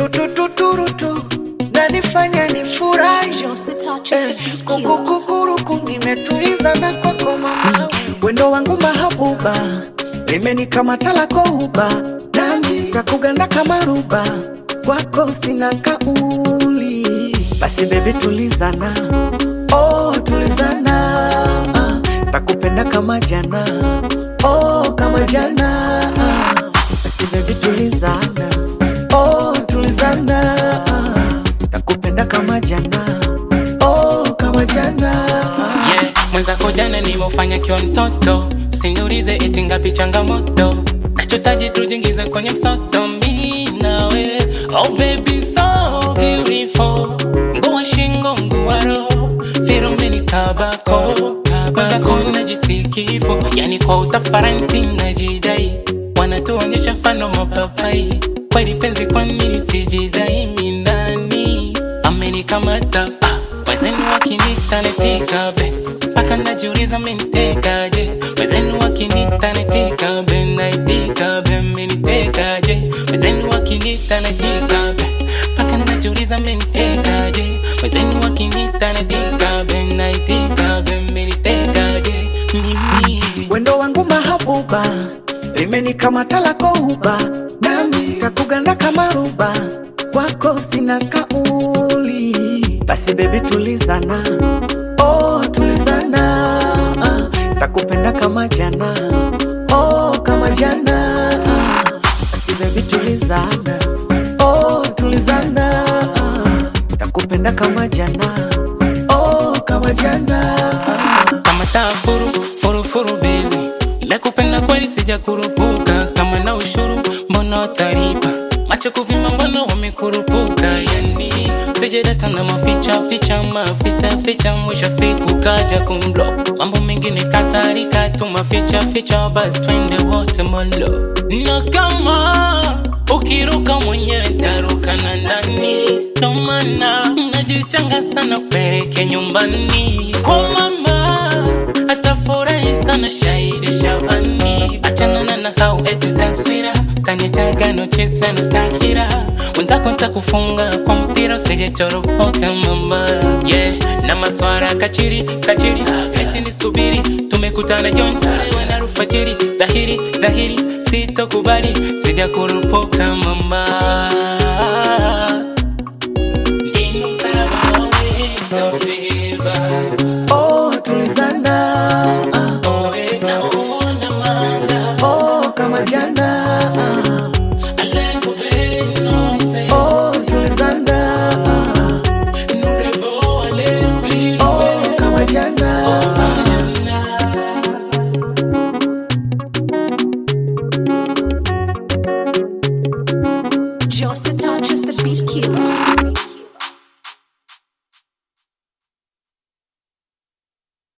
tutututurutu nanifanya nifurahi Josie touches Eh, the cute. kukukukuruku nimetuliza na kwako mama wendo wangu mahabuba limenikamata lako uba nami takuganda kama ruba kwako sina kauli basi bebi tulizana oh, tulizana ah, takupenda kama jana oh, kama jana ah, basi bebi tulizana oh, tulizana ah, takupenda kama jana oh, kama jana ah. yeah. mwenzako jana nimefanya kiwa mtoto siniulize eti ngapi changamoto nachotaji tujiingize kwenye msoto mi nawe oh baby so beautiful nguwa shingo nguwa roho firumeni kabako mwenzako najisikivo yani kwa utafaransi najidai wanatuonyesha fano mapapai kweli penzi kwa nini sijidai mindani amenikamata ah, wezenu wakinita netikabe mpaka najiuliza menitekaje wezenu wakinita netikabe naitikabe menitekaje wezenu wakinita netikabe mpaka najiuliza menitekaje wezenu wakinita netikabe naitikabe menitekaje mimi wendo wangu mahabuba limenikamata lako uba nami takuganda kama ruba kwako sina kauli basi bebi tulizana oh, tulizana ah, takupenda kama jana oh, kama jana ah, basi bebi tulizana oh, tulizana ah, takupenda kama jana oh, kama jana ah. kama taa furu furu furu bezi nimekupenda kweli sijakurupuka kama na ushuru mbona utaripa macho kuvima mbona wamekurupuka yani sijadata na maficha ficha maficha ficha mwisho siku kaja kumlo mambo mengine kadhalika tu maficha ficha basi twende wote molo na kama ukiruka mwenyewe taruka na nani ndo maana najichanga sana kupeleke nyumbani kwa mama atafurahi sana shahidi Shabani, achanana na hao etu taswira kanitaga nocheza na takira wenzako ntakufunga kwa mpira usijechoropoka mama yeah. na maswara kachiri kachiri eti nisubiri tumekutana John wana alfajiri dhahiri dhahiri sitokubali sijakurupoka mama